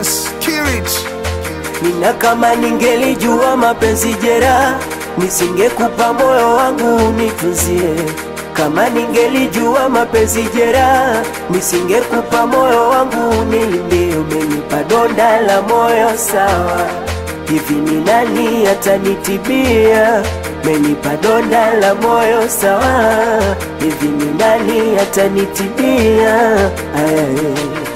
Dance, kill it. Nina kama ningelijua mapenzi jera, nisingekupa moyo wangu unitunzie. Kama ningelijua mapenzi jera, nisingekupa moyo wangu unilindie. Umenipa donda la moyo sawa, hivi ni nani atanitibia? Umenipa donda la moyo sawa, hivi ni nani atanitibia? Ay.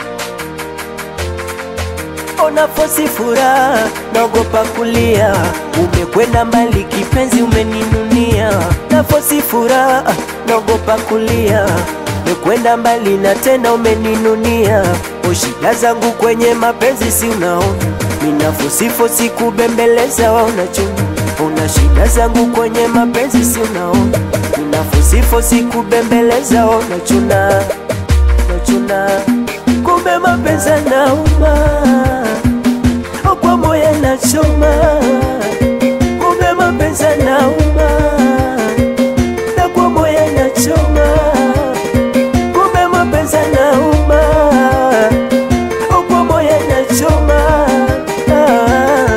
Ona fosi furaha, naogopa kulia. Umekwenda mbali kipenzi, umeninunia. Na fosi furaha, naogopa kulia. Umekwenda mbali na tena umeninunia. O, shida zangu kwenye mapenzi si unaona, mina fosi fosi kubembeleza, waona chungu. Una shida zangu kwenye mapenzi si unaona, mina fosi fosi kubembeleza, waona chuna nachuna kumbe mapenzi nauma kwa moyo nachoma kumbe mapenzi nauma na kwa moyo nachoma kumbe mapenzi nauma kwa moyo nachoma ah.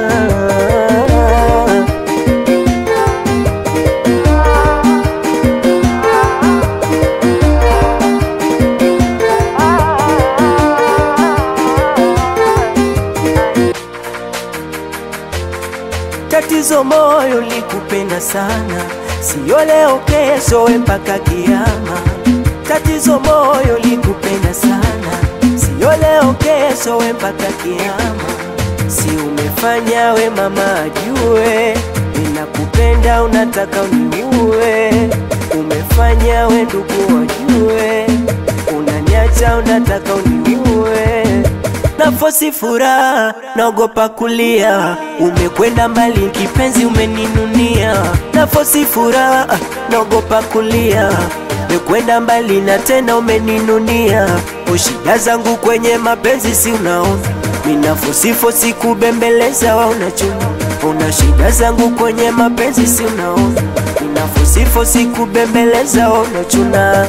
Tatizo moyo likupenda sana, sio leo kesho, we mpaka kiama. Tatizo moyo likupenda sana, sio leo kesho, we mpaka kiama. Si umefanya we mama ajue, ninakupenda unataka uniue. Umefanya we ndugu wajue, unaniacha unataka uniue nafosi furaha, naogopa kulia. Umekwenda mbali kipenzi, umeninunia. Nafosi furaha, naogopa kulia. Umekwenda mbali na tena umeninunia. O, shida zangu kwenye mapenzi si unaona, mina fosi fosi kubembeleza, waona chungu. Una shida zangu kwenye mapenzi si unaona, mina fosi fosi kubembeleza, waona chuna.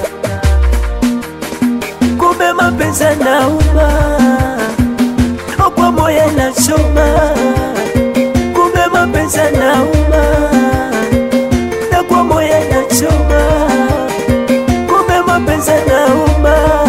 Kumbe mapenzi nauma kwa moyo nachoma, kumbe mapenzi nauma, na kwa moyo nachoma, kumbe mapenzi nauma.